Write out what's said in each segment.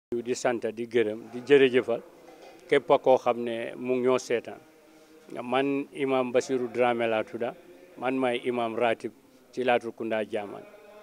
di sant di gërëm di jërëjëfal képp koo xam ne mu ngi ñoo seetaan man imam Basiru Dramé laa tudda man may imam ratib ci Latrikunda Jaman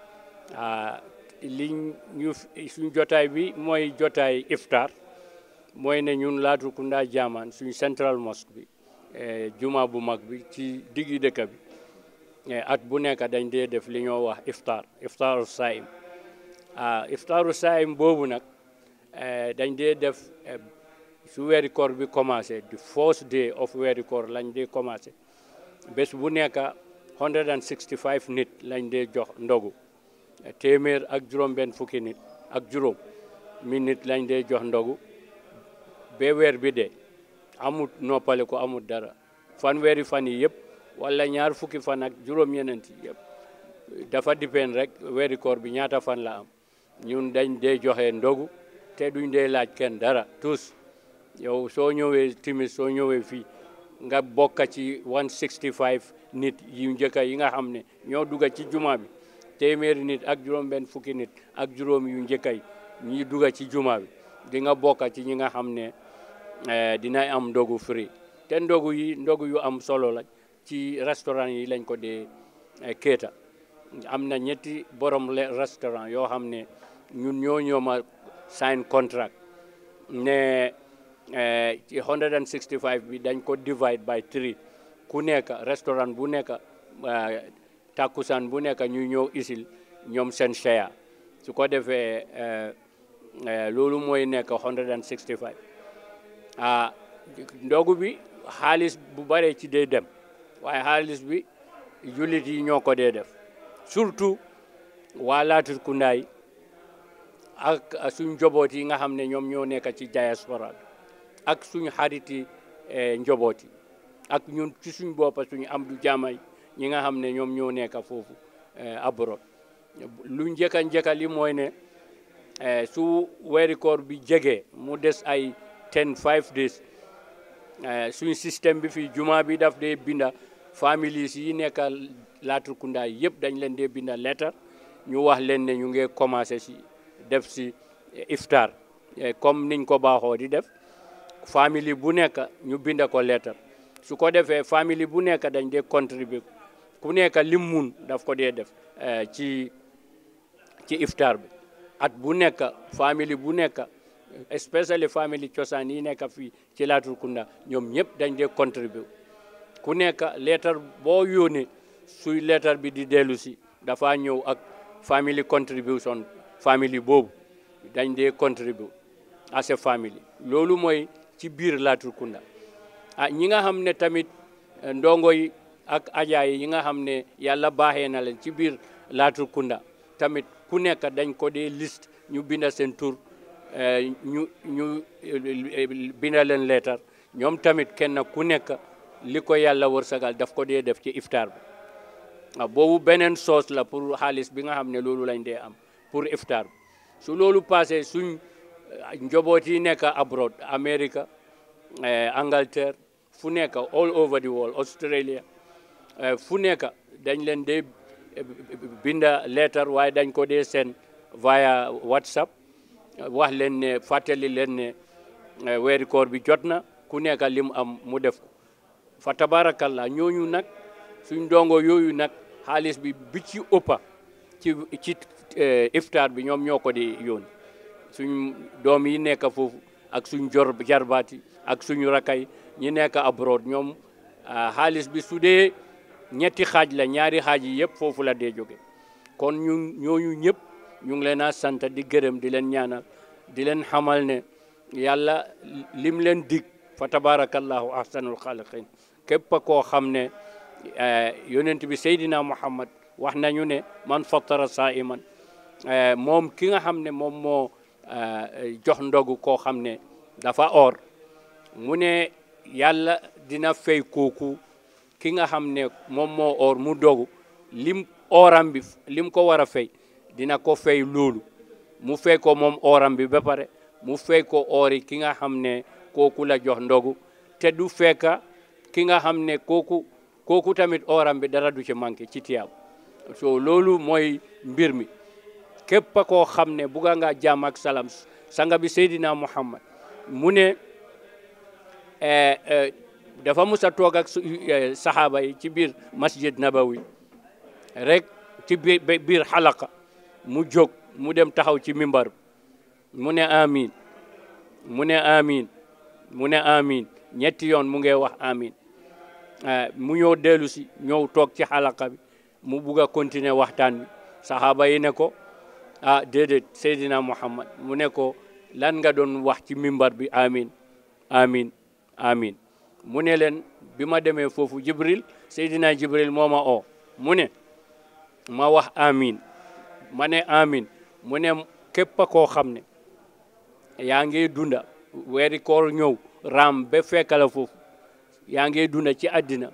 li ñu suñ jotaay bi mooy jotaay iftar mooy ne ñun Latrikunda Jaman suñ central mosque bi juma bu mag bi ci diggi dëkk bi at bu nekk dañ dee def li ñoo wax iftar iftaru saim iftaru saim boobu nag dañ dee def su weeri koor bi commencé the first day of weeri koor lañ dee commencé bés bu nekk 165 nit lañ dee jox ndogu téeméer ak juróom benn fukki nit ak juróom mi nit lañ dee jox ndogu ba weer bi dee amut noppale ko amut dara fan weeri fan yi yëpp wala ñaar fukki fan ak juróom ñeneent yëpp dafa dipeen rek weeri koor bi ñaata fan la am ñun dañ dee joxe ndogu te duñ dee laaj kenn dara tous yow soo ñëwee timis soo ñëwee fii nga bokka ci 165 nit yu njëkka yi nga xam ne ñoo dugga ci juma bi téeméeri nit ak juróom benn fukki nit ak juróom yu njëkka yi ñi dugga ci juma bi di nga bokka ci ñi nga xam ne dina am ndogu free te ndogu yi ndogu yu am solo la ci restaurant yi lañ ko dee kéeta am na ñetti borom restaurant yoo xam ne ñun ñoo ñooma sign contract ne ci 165 bi dañ ko divide by three ku nekk restaurant bu nekk takkusaan bu nekk ñu ñëw isil ñoom seen share su ko defee loolu mooy nekk 165 ah ndogu bi xaalis bu bare ci dee dem waaye xaalis bi jullit yi ñoo ko dee def surtout waa Latrikunda yi ak suñ njoboot yi nga xam ne ñoom ñoo nekk ci diaspora bi ak suñ xariti njoboot yi ak ñun ci suñ boppa suñ am du jaamay ñi nga xam ne ñoom ñoo nekk foofu abroad lu njëkka njëkka li mooy ne su weeri koor bi jege mu des ay ten five days suñ système bi fii juma bi daf dee binda families yi nekk Latrikunda yëpp dañ leen dee binda lettre ñu wax leen ne ñu ngi commencé si def si iftar comme niñ ko baaxoo di def famille bu nekk ñu binda ko lettre su ko defee famille bu nekk dañ dee contribuer ku nekk lim mun daf ko dee def ci ci iftar bi at bu nekk famille bu nekk especially famille cosaan yi nekk fii ci Latrikunda ñoom ñëpp dañ dee contribuer ku nekk lettre boo yónnee suy lettre bi di dellu si dafa ñëw ak family contribution family boobu dañ dee contribuer as a family loolu mooy ci biir Latrikunda ah ñi nga xam ne tamit ndongo yi ak ajaay yi nga xam ne yàlla baaxee na leen ci biir Latrikunda tamit ku nekk dañ ko dee liste ñu binda seen tur ñu ñu binda leen leetar ñoom tamit kenn ku nekk li ko yàlla wërsëgal daf ko dee def ci iftar bi waaw boobu beneen soos la pour xaalis bi nga xam ne loolu lañ dee am pour iftar bi su loolu passé suñ njoboot yi nekk abroad America Angleterre fu nekk all over the world Australia fu nekk dañ leen dee binda leetar waaye dañ ko dee seen via WhatsApp wax leen ne fàttali leen ne weeri koor bi jot na ku nekk lim am mu def ko fa tabarakallah ñooñu nag suñ ndongo yooyu nag xaalis bi bi ci ëppa ci ci iftar bi ñoom ñoo ko di yónni suñ doom yi nekk foofu ak suñ jor jarbaat yi ak suñu rakay ñi nekk abroad ñoom xaalis bi su dee ñetti xaaj la ñaari xaaj yi yëpp foofu la dee jóge kon ñu ñooñu ñëpp ñu ngi leen a sant di gërëm di leen ñaanal di leen xamal ne yàlla lim leen dig fa tabarakallahu ahsanul xaaliqin képp koo xam ne yonent bi Seydina Muhammad wax nañu ne man fattara saiman moom ki nga xam ne moom moo jox ndogu koo xam ne dafa or mu ne yàlla dina fay kooku ki nga xam ne moom moo or mu dogu lim oram bi lim ko war a fay dina ko fay loolu mu fay ko moom oram bi ba pare mu fay ko ori ki nga xam ne kooku la jox ndogu te du fekka ki nga xam ne kooku kooku tamit oram bi dara du ci manqué ci tiyaab so loolu mooy mbir mi képp koo xam ne bugga nga jàmm ak salaam sanga bi Seydina Muhammad mu ne dafa musa toog ak saxaaba yi ci biir masjid nabawi rek ci biir biir xalaqa mu jóg mu dem taxaw ci mimbar mu ne amin mu ne amin mu ne amin ñetti yoon mu ngi wax amin mu ñëw dellu si ñëw toog ci xalaqa bi mu bugg a continuer waxtaan bi saxaaba yi ne ko ah déedéet Seydina Muhammad mu ne ko lan nga doon wax ci mimbar bi amin amin amin mu ne leen bi ma demee foofu Jibril Seydina Jibril moo ma oo mu ne ma wax amin ma ne amin mu ne képp koo xam ne yaa ngi dunda weeri koor ñëw raam ba fekkala foofu yaa ngi dunda ci àddina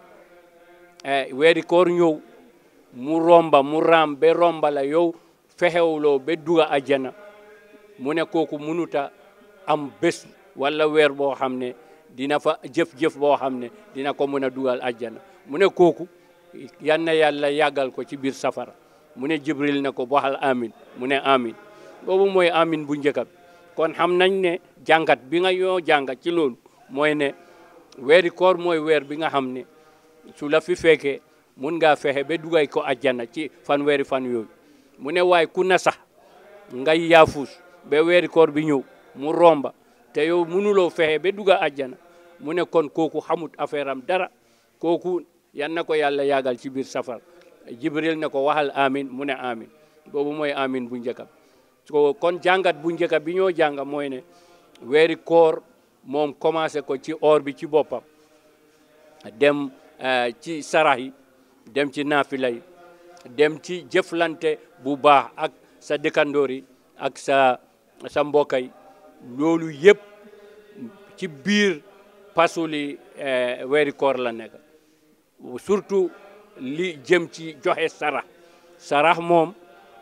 weeri koor ñëw mu romba mu raam ba romba la yow fexewuloo ba duga ajjana mu ne kooku munuta am bés wala weer boo xam ne dina fa jëf-jëf boo xam ne dina ko mën a dugal ajjana mu ne kooku yan na yàlla yàggal ko ci biir safara mu ne jibril ne ko waxal amin mu ne amin boobu mooy amin bu njëkk bi kon xam nañ ne jàngat bi nga yoo jàngat ci loolu mooy ne weeri koor mooy weer bi nga xam ne su la fi fekkee mun ngaa fexe ba dugay ko ajjana ci fan weeri fan yooyu mu ne waaye ku na sax ngay yaafus ba weeri koor bi ñëw mu romba te yow mënuloo fexe ba dugga ajjana mu ne kon kooku xamut affaire am dara kooku yan na ko yàlla yàggal ci biir safar jibril ne ko waxal amin mu ne amin boobu mooy amin bu njëkk so kon jàngat bu njëkk bi ñoo jànga mooy ne weeri koor moom commencé ko ci or bi ci boppam dem ci sarax yi dem ci naafila yi dem ci jëflante bu baax ak sa dëkkandoor yi ak sa sa mbokk yi loolu yëpp ci biir pasuli weeri koor la nekk surtout li jëm ci joxe sarax sarax moom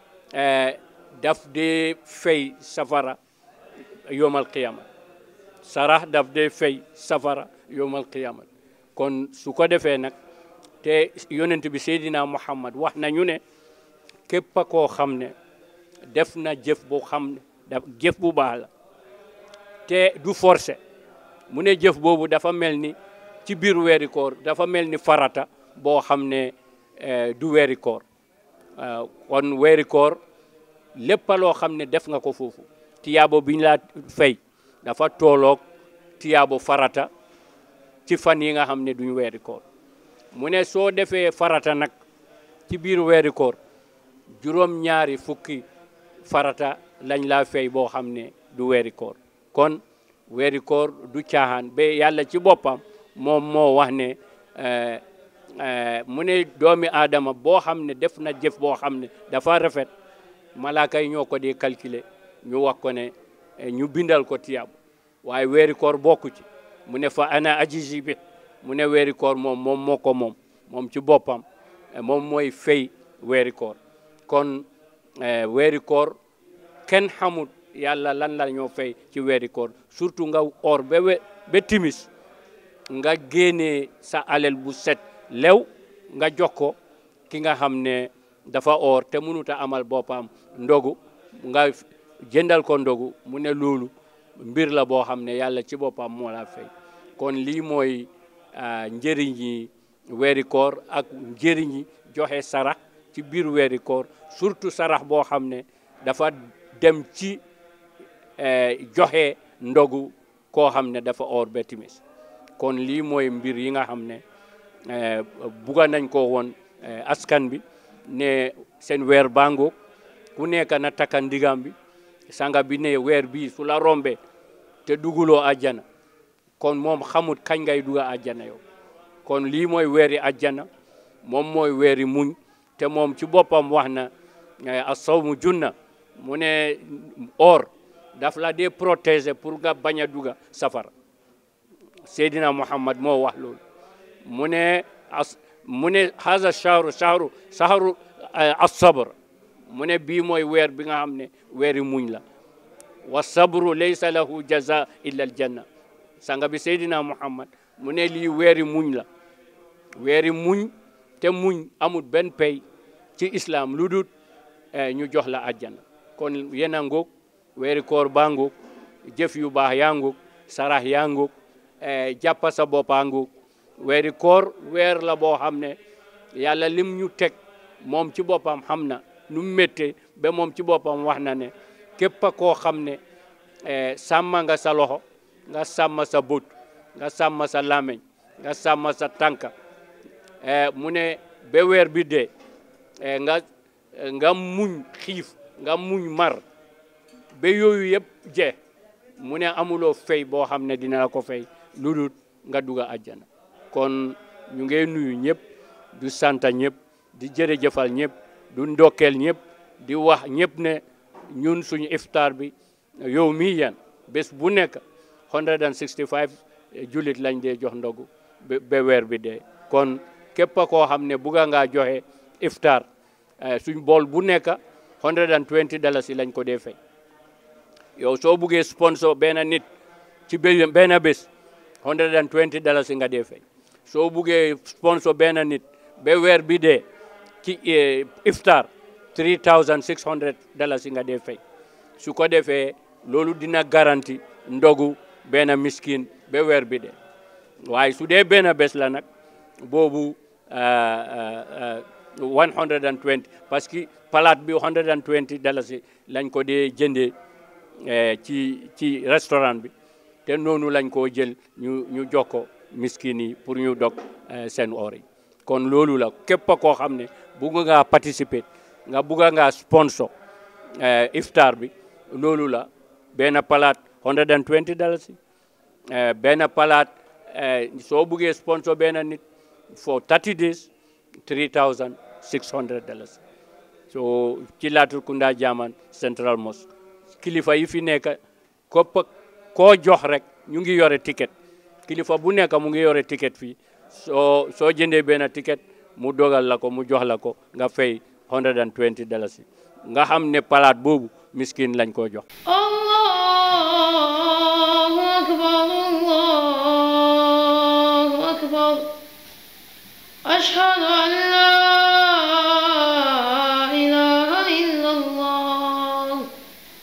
daf dee fay safara yowmal qiyama sarax daf dee fay safara yowmal qiyama kon su ko defee nag te yonent bi Seydina Muhammad wax nañu ne képp koo xam ne def na jëf bu xam ne daf jëf bu baax la te du forcé mu ne jëf boobu dafa mel ni ci biir weeri koor dafa mel ni farata boo xam ne du weeri koor kon weeri koor lépp loo xam ne def nga ko foofu tiyaabo biñ laa fay dafa tooloog tiyaabo farata ci fan yi nga xam ne duñ weeri koor mu ne soo defee farata nag ci biir weeri koor juróom ñaari fukki farata lañ laa fay boo xam ne du weeri koor kon weeri koor du caaxaan ba yàlla ci boppam moom moo wax ne mu ne doomi aadama boo xam ne def na jëf boo xam ne dafa rafet malaaka yi ñoo ko di calculer ñu wax ko ne ñu bindal ko tiyaabu waaye weeri koor bokku ci mu ne fa ana ajisi bi mu ne weeri koor moom moom moo ko moom moom ci boppam moom mooy fay weeri koor kon weeri koor kenn xamul yàlla lan la ñoo fay ci weeri koor surtout nga or ba ba timis nga génnee sa alal bu set lew nga jox ko ki nga xam ne dafa or te mënut a amal boppam ndogu nga jëndal ko ndogu mu ne loolu mbir la boo xam ne yàlla ci boppam moo la fay kon lii mooy njëriñ yi weeri koor ak njëriñ yi joxe sarax ci biir weeri koor surtout sarax boo xam ne dafa dem ci joxe ndogu koo xam ne dafa or ba timis kon lii mooy mbir yi nga xam ne buga nañ ko woon askan bi ne seen weer bango ku nekk na takka ndigam bi sanga bi ne weer bii su la rombe te duguloo àjjana kon moom xamut kañ ngay duga àjjana yow kon lii mooy weeri àjjana moom mooy weeri muñ te moom ci boppam wax na asawmu junna mu ne or daf la dee protéger pour nga bañ a duga safara Seydina Muhammad moo wax loolu mu ne as mu ne haza shahru shahru shahru as-sabr mu ne bii mooy weer bi nga xam ne weeri muñ la wa sabru laysa lahu jaza illa al janna sanga bi Seydina Muhammad mu ne lii weeri muñ la weeri muñ te muñ amul benn pay ci islam lu dul ñu jox la àjjana kon yéen a ngoog weeri koor baa ngoog jëf yu baax yaa ngoog sarax yaa ngoog jàppa sa boppaa ngoog weeri koor weer la boo xam ne yàlla lim ñu teg moom ci boppam xam na nu mu méttee ba moom ci boppam wax na ne képp koo xam ne sàmma nga sa loxo nga sàmm sa bët nga sàmm sa làmmiñ nga sàmm sa tànka mu ne ba weer bi dee nga nga muñ xiif nga muñ mar ba yooyu yëpp jeex mu ne amuloo fay boo xam ne dina la ko fay lu dul nga dugg àjjana kon ñu ngi nuyu ñëpp du sant ñëpp di jërëjëfal ñëpp du ndokkeel ñëpp di wax ñëpp ne ñun suñu iftaar bi yow mii yan bés bu nekk 165 jullit lañ dee jox ndogu ba weer bi dee kon képp koo xam ne bugga ngaa joxe iftaar suñ bool bu nekk 120 dalasi lañ ko dee fay yow soo buggee sponsor benn nit ci benn bés 120 dalasi nga dee fay soo buggee sponsor benn nit ba weer bi dee ci iftaar 3600 dalasi nga dee fay su ko defee loolu dina garanti ndogu benn miskin ba weer bi dee waaye su dee benn bés la nag boobu 120 parce que palaat bi 120 dalasi lañ ko dee jëndee ci ci restaurant bi te noonu lañ koo jël ñu ñu jox ko miskin yi pour ñu dog seen or yi kon loolu la képp koo xam ne bugg ngaa participer nga bugg ngaa sponsor iftar bi loolu la benn palaat 120 dalasi benn palaat soo buggee sponsor benn nit for 30 days 3600 dalasi so ci Latrikunda Jaman Central Mosque kilifa yi fi nekk kopp koo jox rek ñu ngi yore ticket kilifa bu nekk mu ngi yore ticket fii soo soo jëndee benn ticket mu dogal la ko mu jox la ko nga fay 120 dalasi nga xam ne palaat boobu miskin lañ koo jox allahu akbar allahu akbar ashhadu an